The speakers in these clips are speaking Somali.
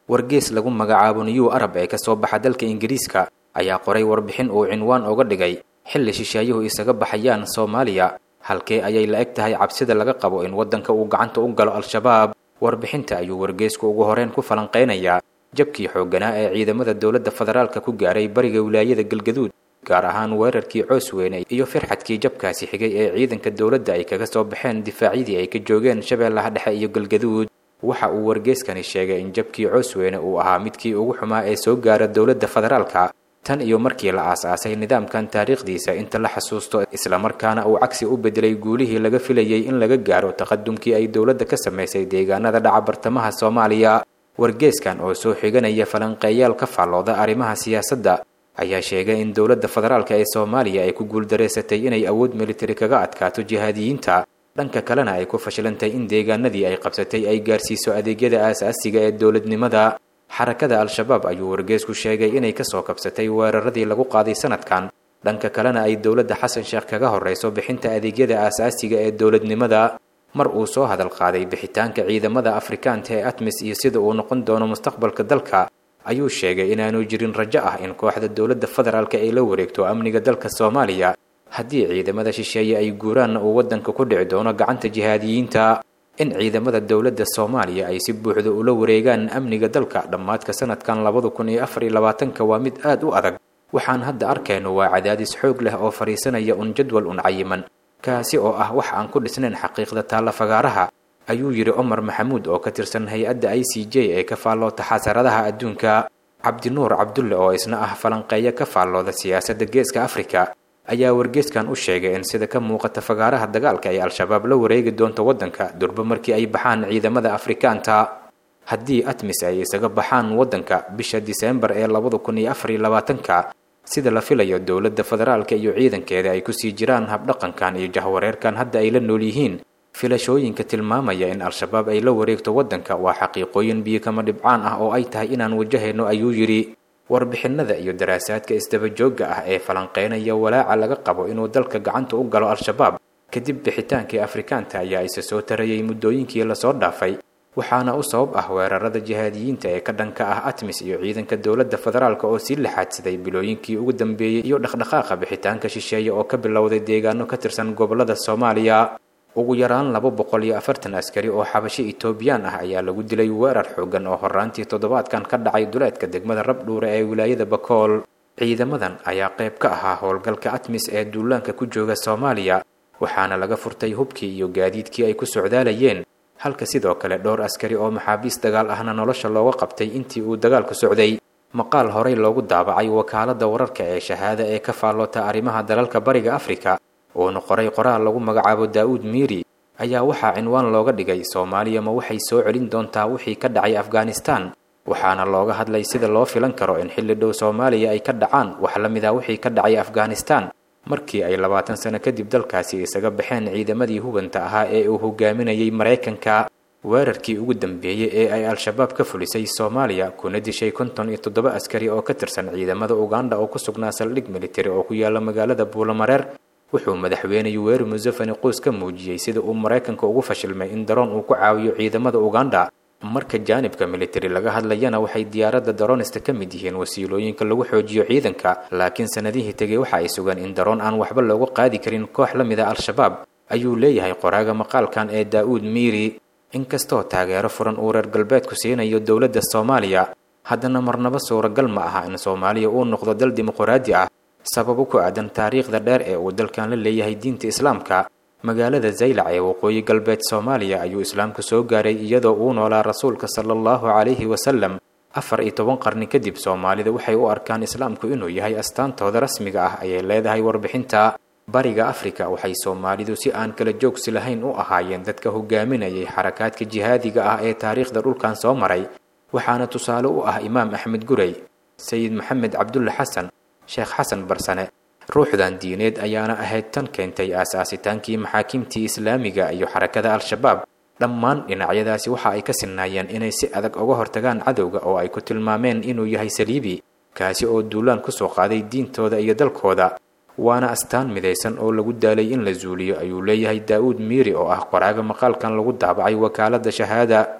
wargees lagu magacaabo new arab ee kasoo baxa dalka ingiriiska ayaa qoray warbixin uu cinwaan uga dhigay xilli shisheeyuhu isaga baxayaan soomaaliya halkee ayay la eg tahay cabsida laga qabo in waddanka uu gacanta u galo al-shabaab warbixinta ayuu wargeesku ugu horeen ku falanqaynayaa jabkii xoogganaa ee ciidamada dowladda federaalka ku gaaray bariga wilaayada galgaduud gaar ahaan weerarkii coosweyne iyo firxadkii jabkaasi xigay ee ciidanka dowladda ay kaga soo baxeen difaacyadii ay ka joogeen shabeellaha dhexe iyo galgaduud waxa uu wargeeskani sheegay in jabkii coosweyne uu ahaa midkii ugu xumaa ee soo gaara dowladda federaalka tan iyo markii la aas-aasay nidaamkan taariikhdiisa inta la xasuusto islamarkaana uu cagsi u bedelay guulihii laga filayay in laga gaaro taqadumkii ay dowladda ka samaysay deegaanada dhaca bartamaha soomaaliya wargeeskan oo soo xiganaya falanqeeyaal ka faallooda arrimaha siyaasadda ayaa sheegay in dowladda federaalka ee soomaaliya ay ku guuldareysatay inay awood militari kaga adkaato jihaadiyiinta dhanka kalena ay ku fashilantay in deegaanadii ay qabsatay ay gaarsiiso adeegyada aasaasiga ee dowladnimada xarakada al-shabaab ayuu wargeesku sheegay inay kasoo kabsatay weeraradii lagu qaaday sanadkan dhanka kalena ay dowladda xasan sheekh kaga horreyso bixinta adeegyada aasaasiga ee dowladnimada mar uu soo hadal qaaday bixitaanka ciidamada afrikaanta ee atmis iyo sida uu noqon doono mustaqbalka dalka ayuu sheegay inaanu jirin rajo ah in kooxda dowladda federaalka ay la wareegto amniga dalka soomaaliya haddii ciidamada shisheeye ay guuraanna uu waddanka ku dhici doono gacanta jihaadiyiinta in ciidamada dowladda soomaaliya ay si buuxda ula wareegaan amniga dalka dhammaadka sanadkan labada kun iyo afar iyo labaatanka waa mid aad u adag waxaan hadda arkayno waa cadaadis xoog leh oo fadhiisanaya un jadwal un cayiman kaasi oo ah wax aan ku dhisnayn xaqiiqda taalla fagaaraha ayuu yidhi cumar maxamuud oo ka tirsan hay-adda i c j ee ka faalloota xasaradaha adduunka cabdinuur cabdulle oo isna ah falanqeeyo ka faallooda siyaasadda geeska afrika ayaa wargeeskan u sheegay in sida ka muuqata fagaaraha dagaalka ay al-shabaab la wareegi doonto waddanka durba markii ay baxaan ciidamada afrikaanta haddii atmis ay isaga baxaan waddanka bisha diseembar ee labada kun iyo afar iyo labaatanka sida la filayo dowladda federaalka iyo ciidankeeda ay kusii jiraan habdhaqankan iyo jahwareerkan hadda ay la nool yihiin filashooyinka tilmaamaya in al-shabaab ay la wareegto waddanka waa xaqiiqooyin biyo kama dhibcaan ah oo ay tahay inaan wajahayno ayuu yidhi warbixinada iyo daraasaadka isdabajoogga ah ee falanqeynaya walaaca laga qabo inuu dalka gacanta u galo al-shabaab kadib bixitaankii afrikaanta ayaa isa soo tarayay muddooyinkii lasoo dhaafay waxaana u sabab ah weerarada jihaadiyiinta ee ka dhanka ah atmis iyo ciidanka dowladda federaalk oo sii laxaadsaday bilooyinkii ugu dambeeyey iyo dhaqdhaqaaqa bixitaanka shisheeye oo ka bilowday deegaano ka tirsan gobolada soomaaliya ugu yaraan laba boqol iyo afartan askari oo xabasho etoobiyaan ah ayaa lagu dilay weerar xoogan oo horaantii toddobaadkan ka dhacay duleedka degmada rabdhuure ee wilaayada bakool ciidamadan ayaa qayb ka ahaa howlgalka atmis ee duulaanka ku jooga soomaaliya waxaana laga furtay hubkii iyo gaadiidkii ay ku socdaalayeen halka sidoo kale dhowr askari oo maxaabiis dagaal ahna nolosha looga qabtay intii uu dagaalku socday maqaal horey loogu daabacay wakaaladda wararka ee shahaada ee ka faalloota arrimaha dalalka bariga afrika uuna qoray qoraal lagu magacaabo daa'uud miiri ayaa waxaa cinwaan looga dhigay soomaaliya ma waxay soo celin doontaa wixii ka dhacay afghanistan waxaana looga hadlay sida loo filan karo in xilli dhow soomaaliya ay ka dhacaan wax la mid ah wixii ka dhacay afghanistan markii ay labaatan sano kadib dalkaasi isaga baxeen ciidamadii hubanta ahaa ee uu hogaaminayay maraykanka weerarkii ugu dambeeyey ee ay al-shabaab ka fulisay soomaaliya kuna dishay konton iyo toddoba askari oo ka tirsan ciidamada uganda oo ku sugnaa saldhig militari oo ku yaala magaalada buulamareer wuxuu madaxweyne yuweri museveni qoys ka muujiyey sida uu maraykanka ugu fashilmay in daroon uu ku caawiyo ciidamada uganda marka jaanibka militari laga hadlayana waxay diyaaradda daroonista ka mid yihiin wasiilooyinka lagu xoojiyo ciidanka laakiin sanadihii tegey waxa ay sugan in daroon aan waxba loogu qaadi karin koox la mid a al-shabaab ayuu leeyahay qoraaga maqaalkan ee daa'uud miiri inkastoo taageero furan uu reer galbeedku siinayo dowladda soomaaliya haddana marnaba suuragal ma aha in soomaaliya uu noqdo dal dimuquraadi ah sababo ku aadan taariikhda dheer ee uu dalkan la leeyahay diinta islaamka magaalada zaylac ee waqooyi galbeed soomaaliya ayuu islaamku soo gaaray iyadoo uu noolaa rasuulka sala allahu calayhi wasalam afar iyo toban qarni kadib soomaalida waxay u arkaan islaamku inuu yahay astaantooda rasmiga ah ayay leedahay warbixinta bariga afrika waxay soomaalidu si aan kala joogsi lahayn u ahaayeen dadka hogaaminayay xarakaadka jihaadiga ah ee taariikhda dhulkan soo maray waxaana tusaale u ah imaam axmed gurey sayid maxamed cabdulle xasan sheekh xasan barsane ruuxdan diineed ayaana ahayd tan keentay aasaasitaankii maxaakiimtii islaamiga iyo xarakada al-shabaab dhammaan dhinacyadaasi waxa ay ka sinnaayeen inay si adag uga hortagaan cadowga oo ay ku tilmaameen inuu yahay saliibi kaasi oo duulaan kusoo qaaday diintooda iyo dalkooda waana astaan midaysan oo lagu daalay in la zuuliyo ayuu leeyahay daa'uud miiri oo ah qoraaga maqaalkan lagu daabacay wakaaladda shahaada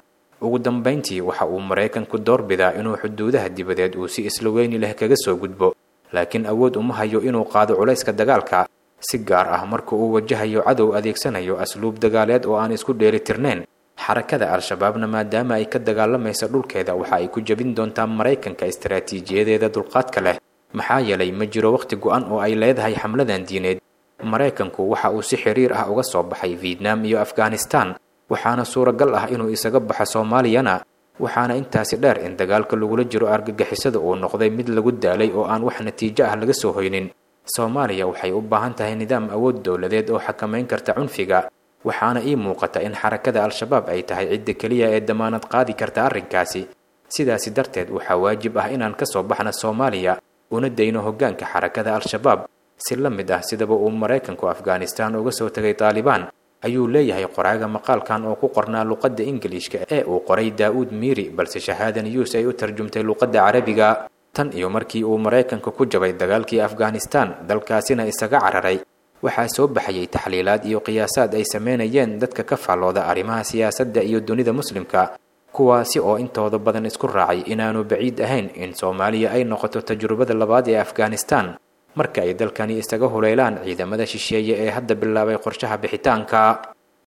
ugu dambayntii waxa uu maraykanku doorbidaa inuu xuduudaha dibadeed uu si isla weyni leh kaga soo gudbo laakiin awood uma hayo inuu qaado culayska dagaalka si gaar ah marka uu wajahayo cadow adeegsanayo asluub dagaaleed oo aan isku dheelitirnayn xarakada al-shabaabna maadaama ay ka dagaalamaysa dhulkeeda waxa ay ku jebin doontaa maraykanka istaraatiijiyadeeda dulqaadka leh maxaa yeelay ma jiro wakhti go-an oo ay leedahay xamladan diineed maraykanku waxa uu si xiriir ah uga soo baxay vietnam iyo afghanistan waxaana suuragal ah inuu isaga baxo soomaaliyana waxaana intaasi dheer in dagaalka lagula jiro argagixisada uu noqday mid lagu daalay oo aan wax natiijo ah laga soo hoynin soomaaliya waxay u baahan tahay nidaam awood dowladeed oo xakamayn karta cunfiga waxaana ii muuqata in xarakada al-shabaab ay tahay cidda keliya ee damaanad qaadi karta arrinkaasi sidaasi darteed waxaa waajib ah inaan ka soo baxna soomaaliya una dayno hoggaanka xarakada al-shabaab si la mid ah sidaba uu maraykanku afghanistan uga soo tegay taalibaan ayuu leeyahay qoraaga maqaalkan oo ku qornaa luqadda ingiliishka ee uu qoray daa-uud miiri balse shahaada news ay u tarjumtay luqadda carabiga tan iyo markii uu maraykanka ku jabay dagaalkii afghanistan dalkaasina isaga cararay waxaa soo baxayay taxliilaad iyo qiyaasaad ay sameynayeen dadka ka faallooda arrimaha siyaasadda iyo dunida muslimka kuwaasi oo intooda badan isku raacay inaanu baciid ahayn in soomaaliya ay noqoto tajrubada labaad ee afghanistan marka ay dalkani isaga hulaylaan ciidamada shisheeye ee hadda bilaabay qorshaha bixitaanka